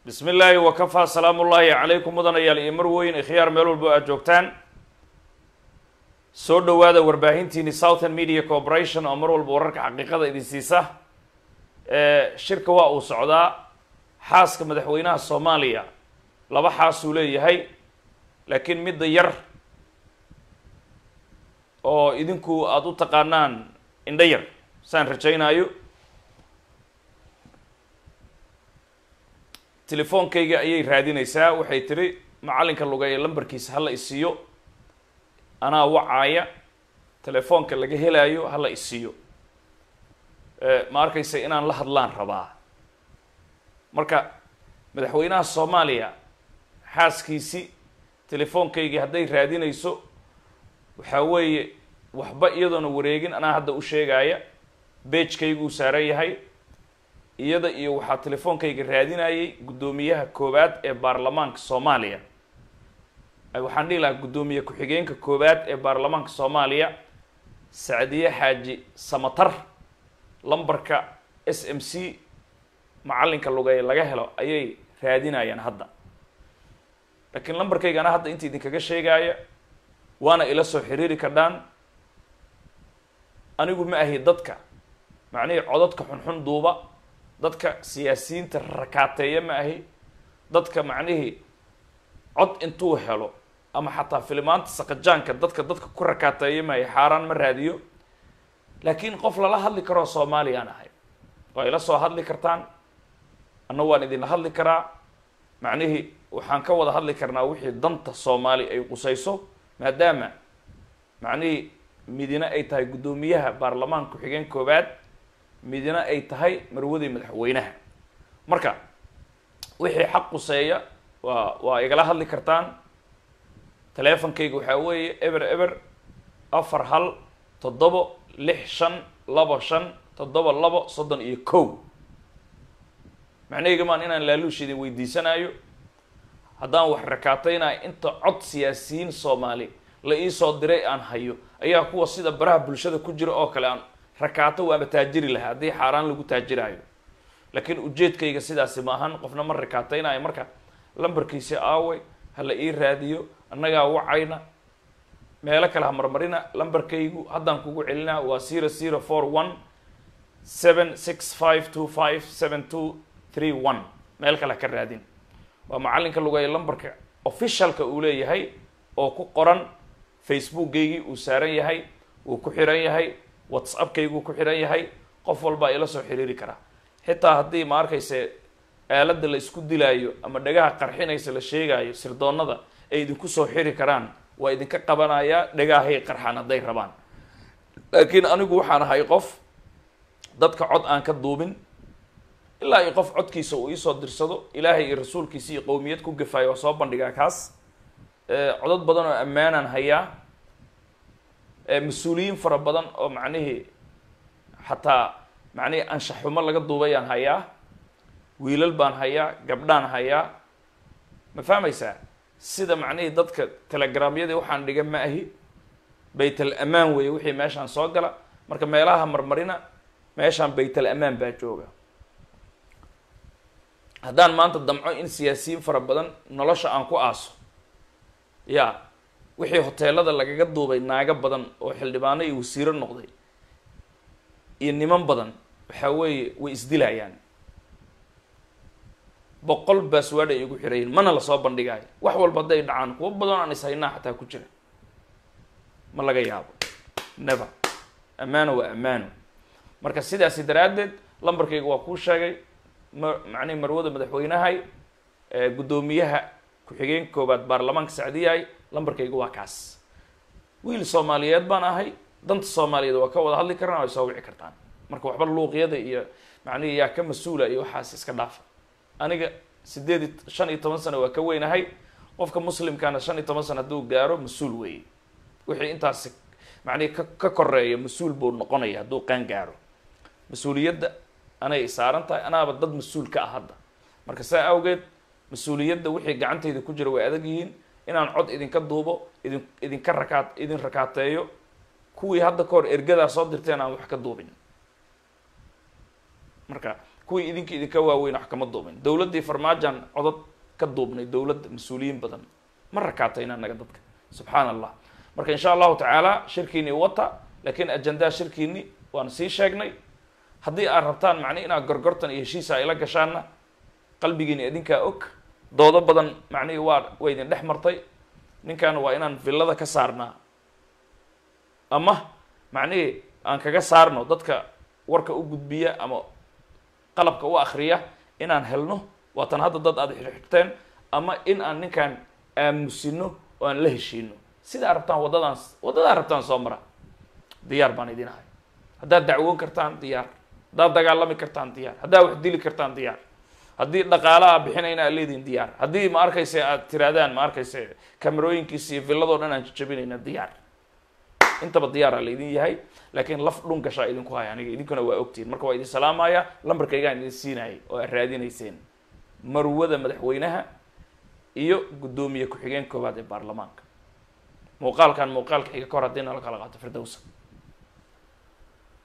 bismi illaahi wakafaa salaamu ullaahi calaykum mudanayaal iyo marweyn ikhyaar meel walbo aad joogtaan soo dhowaada warbaahintiini southern media corporation oo mar walba wararka xaqiiqada idin siisa shirka waa uu socdaa xaaska madaxweynaha soomaaliya laba xaasuu leeyahay laakiin midda yar oo idinku aada u taqaanaan indho yar saan rajaynaayo telefoonkayga ayay raadinaysaa waxay tiri macallinka lugeeya lambarkiisa hala isiiyo anaa wacaaya telefoonka laga helaayo hala isiiyo ma arkaysa inaan la hadlaan rabaa marka madaxweynaha soomaaliya xaaskiisi telefoonkaygii hadday raadinayso waxaa weeye waxba iyadoona wareegin anaa hadda u sheegaya beejkayguu saaran yahay iyada iyo waxaa telefoonkayga raadinayay guddoomiyaha koowaad ee baarlamaanka soomaaliya waxaan dhihi lahaa guddoomiye ku-xigeenka koowaad ee baarlamaanka soomaaliya sacdiye xaaji samatar lambarka s m c macallinka lugeeye laga helo ayay raadinayaan hadda laakiin lambarkayga anaa hadda inta idinkaga sheegaya waana ila soo xiriiri kardhaan anigu ma ahi dadka macnihii codadka xunxun duuba dadka siyaasiyiinta rakaateeya ma ahi dadka macnihii cod intuu helo ama xataa filimaanta saqajaanka dadka dadka ku rakaateeya ma ahi xaaraan ma raadiyo laakiin qof lala hadli karoo soomaaliyaan ahay waa ila soo hadli kartaan anna waan idinla hadli karaa macnihii waxaan ka wada hadli karnaa wixii danta soomaali ay qusayso maadaama macnihii midina ay tahay guddoomiyaha baarlamaanka ku-xigeen koowaad midina ay tahay marwadii madaxweynaha marka wixii xaq quseeya waa waa igala hadli kartaan teleefonkayga waxaa weeye eber eber afar hal toddobo lix shan labo shan toddoba labo soddon iyo kow macnaheyga maan inaan laaluush idin weydiisanaayo haddaan wax rakaataynayo inta cod siyaasiyiin soomaali la iisoo diray aan hayo ayaa kuwa sida baraha bulshada ku jira oo kale aan rakaato waaba taajiri lahaa haddii xaaraan lagu taajiraayo laakiin ujeedkayga sidaasi ma ahan qofna ma rakaataynayo marka lambarkiisi aaway hala ii raadiyo annagaa wacayna meelo kale ha marmarina lambarkaygu haddaan kugu celinaa waa zero zero four one seven six five two five seven two three one meel kale ha ka raadin waa macallinka lugeeya lambarka officialka uu leeyahay oo ku qoran facebookgaygii uu saaran yahay uu ku xiran yahay whatsappkayguu ku xiran yahay qof walbaa ila soo xiriiri karaa xitaa haddii ma arkayse aaladda la isku dilaayo ama dhagaha qarxinaysa la sheegaayo sirdoonnada ay idinku soo xiri karaan waa idinka qabanayaa dhagahay qarxaan hadday rabaan laakiin anigu waxaan ahay qof dadka cod aan ka duubin ilaa iyo qof codkiisa uu iisoo dirsado ilaahay iyo rasuulkiisa iyo qowmiyad ku gafaayo waa soo bandhigaa kaas codad badan oo ammaanaan hayaa mas-uuliyiin fara badan oo macnihii xataa macnihii anshaxumo laga duubayaan hayaa wiilal baan hayaa gabdhaan hayaa ma fahmaysaa sida macnihii dadka telegramyadii waxaan dhiga ma ahi baytal amaan weeye wixii meeshaan soo gala marka meelaha marmarina meeshaan baytal amaan baa jooga haddaan maanta damco in siyaasiyiin fara badan nolosha aan ku aaso ya wixii hoteelada lagaga duubay naago badan oo xildhibaano iyo wasiiro noqday iyo niman badan waxaa weeye way isdilayaan boqol baaswaad ay igu xirayiin mana lasoo bandhigaayo wax walba hadday dhacaan kuwo badan aan ishaynaa xataa ku jira ma laga yaabo never ammaano waa ammaano marka sidaasi daraaddeed lambarkayga waa kuu sheegay ma macnihi marwada madaxweynahay guddoomiyaha ku-xigeenka koowaad baarlamaanka sacdiyahay lambarkayga waa kaas wiil soomaaliyeed baan ahay danta soomaaliyeed waa ka wada hadli karnaa way soo wici kartaan marka waxba luuqyada iyo macnihi yaa ka mas-uula iyo waxaas iska dhaafa aniga sideed i shan iyo toban sano waa ka weynahay qofka muslimkaana shan iyo toban sano hadduu gaaro mas-uul weeye wixii intaasi macnihi ka ka koreeya mas-uul buu noqonaya hadduu qaan gaaro mas-uuliyadda anay saaran tahay anaaba dad mas-uul ka ah hadda marka saa awgeed mas-uuliyadda wixii gacantayda ku jira way adag yihiin inaan cod idinka duubo idin idinka rakaat idin rakaateeyo kuwii hadda ka hor ergadaa soo dirteen aan wax ka duubin marka kuwii idinka idinka waaweyn wax kama duubin dowladdii farmaajan codod ka duubnay dowladda mas-uuliyiin badan ma rakaatayna naga dadka subxaan allah marka insha allahu tacaala shirkiini wata laakiin ajandaha shirkiini waan sii sheegnay haddii aad rabtaan macni inaad gorgortan iyo heshiisa ayla gashaanna qalbigiini idinkaa og doodo badan macnihii waa way idin dhex martay ninkan waa inaan villada ka saarnaa ama macnihii aan kaga saarno dadka warka u gudbiya ama qalabka u akriya inaan helno waatan hadda dad aada xirxirteen ama in aan ninkan aamusino oo aan la heshiino sidaa rabtaan waddadaan waddadaa rabtaan soo mara diyaar baan idin ahay haddaad dacwoon kartaan diyaar haddaad dagaalami kartaan diyaar haddaad wax dili kartaan diyaar haddii dhaqaala a bixinayna aad leedihin diyaar haddii ma arkayse aad tiraadaan ma arkayse kamerooyinkiisa iyo villadoo dhan aan jajabinayna diyaar intaba diyaaraa laydin yahay laakiin laf dhun gashaa idinku haya aniga idinkuna waa ogtihin marka waa idin salaamaya lambarkaygaan idin siinayay oo aad raadinayseen marwada madaxweynaha iyo guddoomiye ku-xigeen koowaad ee baarlamaanka muuqaalkan muuqaalka xiga ka hor haddii nala kala qaato firdowsa